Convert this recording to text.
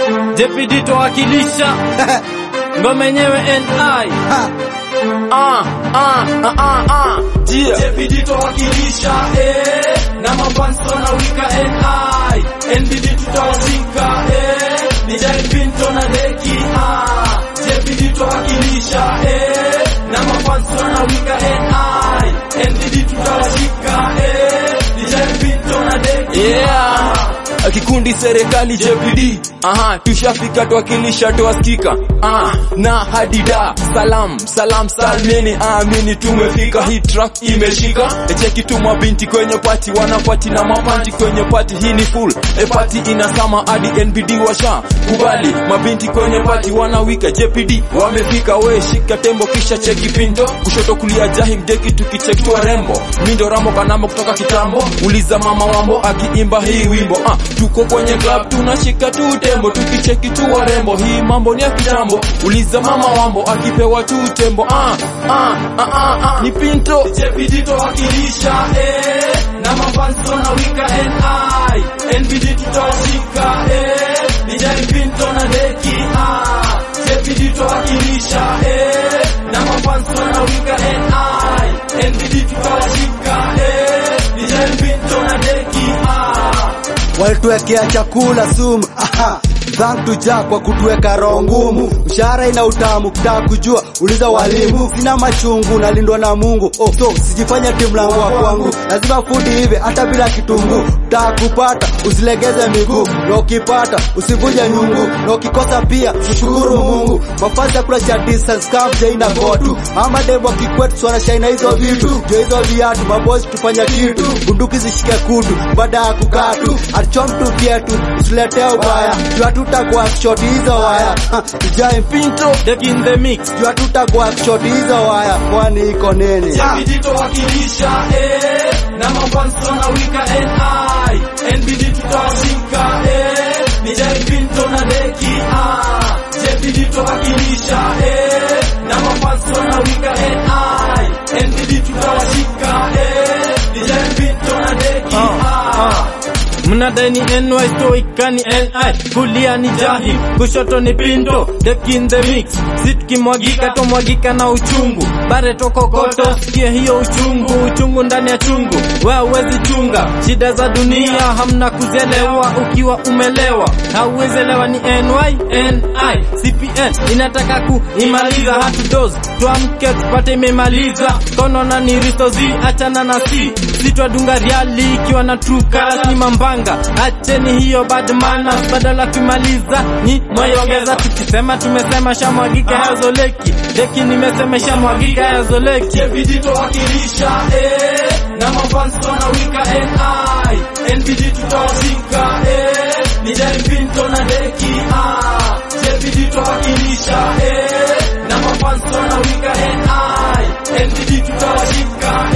JPD twawakilisha ngoma yenyewe NI Ha. ah, ah, ah, ah, ah. Yeah. JPD twawakilisha eh, na mafans wanawika NI NBD tutawashika eh, ni Jai Pinto na Deki ah, JPD twawakilisha eh, na mafans wanawika NI NBD tutawashika eh, ni Jai Pinto na Deki Yeah. Kikundi serikali JPD aha, tushafika twakilisha twasikika ah, na hadida salam salam salmini amini tumefika hii track imeshika cheki tu mabinti kwenye pati wanapati na mapanti kwenye pati hii ni full e pati inasama hadi NBD washa kubali mabinti kwenye pati wanawika JPD wamefika we shika tembo kisha cheki pinto kushoto kulia jahim deki tukicheki tu rembo mindo ramo kanamo kutoka kitambo uliza mama wambo akiimba hii wimbo ah, tuko kwenye club tunashika tu tembo tukicheki tu warembo hii mambo ni ya kitambo uliza mama wambo akipewa tu tembo ah, ah, ah, ah, ah, ni pinto JPD twawakilisha eh, na mafans wanawika NI NBD tutawashika eh, ni Jai Pinto na Deki ah, JPD twawakilisha eh, na mafans wanawika NI NBD tutawashika eh, ni Jai Pinto na Deki ah, walituwekea chakula sumu aha Thank to Jack kwa kutuweka roho ngumu, mshahara ina utamu, kutaka kujua uliza walimu. Sina machungu, nalindwa na Mungu. Oh, so sijifanya timu langu wa kwangu, lazima fudi hivi hata bila kitunguu. Kutaka kupata usilegeze miguu, na ukipata usivunje nyungu, na ukikosa pia mshukuru Mungu. Mavazi ya kula cha distance camp jaina gotu, ama demo kikwetu wanashaina hizo vitu, jo hizo viatu mabosi tufanya kitu, bunduki zishike kutu, baada ya kukaa tu atichom tu vyetu, usiletee ubaya, juu hatutakuwa shot hizo waya Ha, Jai Pinto Deki in the mix juu hatutakuwa shot hizo waya, kwani iko nini? Ah. JPD twawakilisha eh, na mafans wanawika NI NBD tutawashika eh, ni Jai Pinto na Deki ah, JPD twawakilisha eh, na mafans wanawika NI NBD tutawashika eh, ni Jai Pinto na Deki ah, mnadai ni NY stoika ni NI kulia ni jahil kushoto ni pinto deki in the mix si tukimwagika tomwagika na uchungu bare tokokoto sikie hiyo uchungu uchungu ndani ya chungu we hauwezi chunga shida za dunia hamna kuzielewa ukiwa umelewa hauwezi elewa ni NY NI CPN inataka kuimaliza hatudos tuamke tupate imemaliza kono na ni ristozi achana na si sitwadunga riali ikiwa na true colors ni mambanga acheni hiyo bad manners badala kumaliza ni mwaiongeza tukisema tumesema shamwagika yazoleki deki nimesema shamwagika yazoleki JPD twawakilisha eh, na mafans wanawika NI NBD tutawashika eh, ni Jai Pinto na Deki ah, JPD twawakilisha eh, na mafans wanawika NI NBD tutawashika